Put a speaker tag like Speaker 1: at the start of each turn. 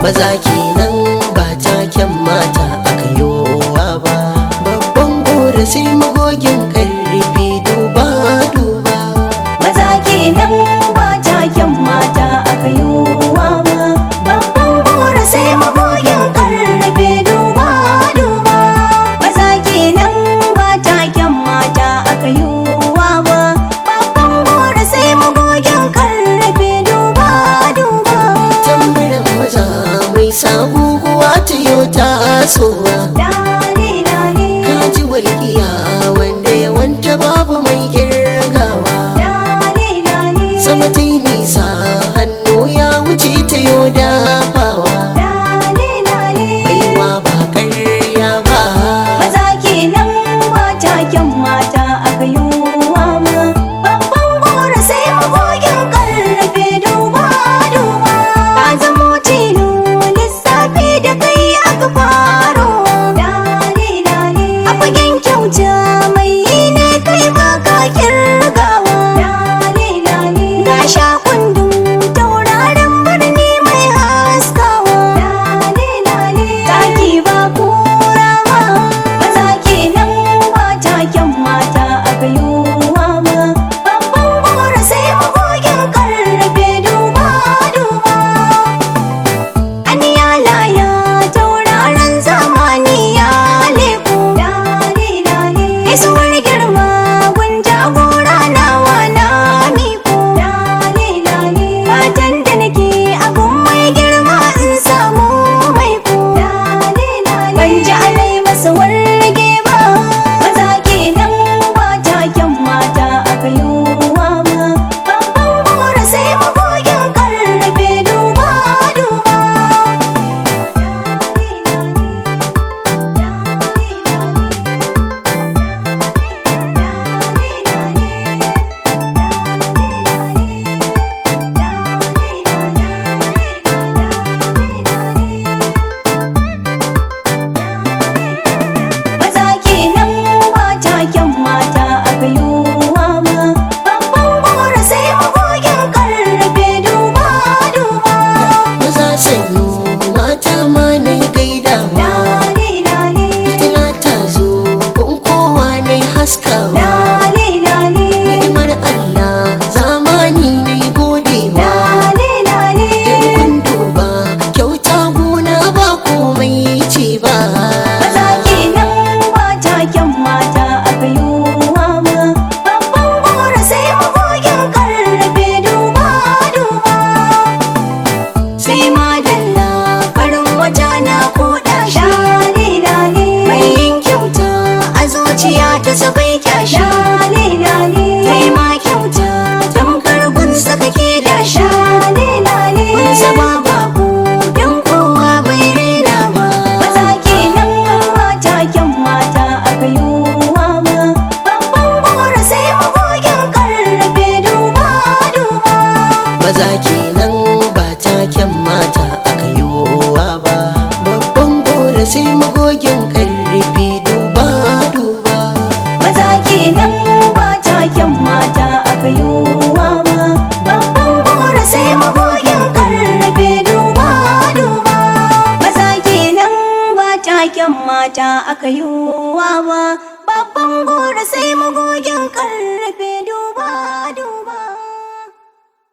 Speaker 1: maza kenan ba taken mata aka yowa ba babban gora sai magogin karfi duba duba
Speaker 2: maza kenan ba taken mata aka yi wa ba babban gora sai magogin karfe duba duba maza kenan ba taken mata aka yi wa ba babban gora sai magogin karfe duba duba
Speaker 1: tambarin maza mai sabuwa ta yau tasowa
Speaker 2: dare dare
Speaker 1: kaji walƙiya wanda yawanta babu mai girgawa
Speaker 2: dare dare
Speaker 1: sama ta yi nisa hannu ya wuce ta yau dafawa
Speaker 2: dare dare
Speaker 1: baiwa ba ƙarya ba
Speaker 2: maza kenan ba taken mata aka yi wa ma babban gora sai magogin karfe duba duba ka zamo tilo lissafi da kai aka faro dare dare a fagen kyauta mai yi ne kai ba ka kirgawa dare dare ga sha kundin tauraron birni mai haskawa dare dare taki ba kura ba maza kenan ba taken mata aka yi wa ma babban gora sai magogin karfe duba duba Aniya laya tauraron zamani ya leku dare dare Isuwar girma gun jagora nawa na miku dare dare Fatan da nake abun mai girma in samu mai ku dare dare Ban ji alai masa warge ba maza kenan ba taken mata aka yi wa ma Babban gora sai magogin karfe duba duba Maza kenan ba taken mata aka yi wa ma babban gora sai magogin karfe duba duba
Speaker 1: maza sanyo mata ma na gaidawa
Speaker 2: Dare dare
Speaker 1: fitila ta zo kun kowa na haskawa
Speaker 2: dare dare
Speaker 1: ni'imar Allah zamani na godewa
Speaker 2: dare dare
Speaker 1: kun duba kyauta gona ba komai ce ba
Speaker 2: Maza kenan ba taken mata aka yi wa ma babban gora sai magogin karfe duba duba sai madalla farin wata na koda shi dare mai yin kyauta a zuciya ta sabai kyashi dare kai ma kyauta tamkar gunsa kake da shi kun zama babu don kowa bai rena ba maza kenan ba taken mata aka yi wa ma babban gora sai magogin karfe duba duba
Speaker 1: maza kenan ba taken mata aka yowa ba babban gora sai magogin karfi duba duba
Speaker 2: maza kenan ba taken mata aka yi wa ma babban gora sai magogin karfe duba duba maza kenan ba taken mata aka yi wa ma babban gora sai magogin karfe duba duba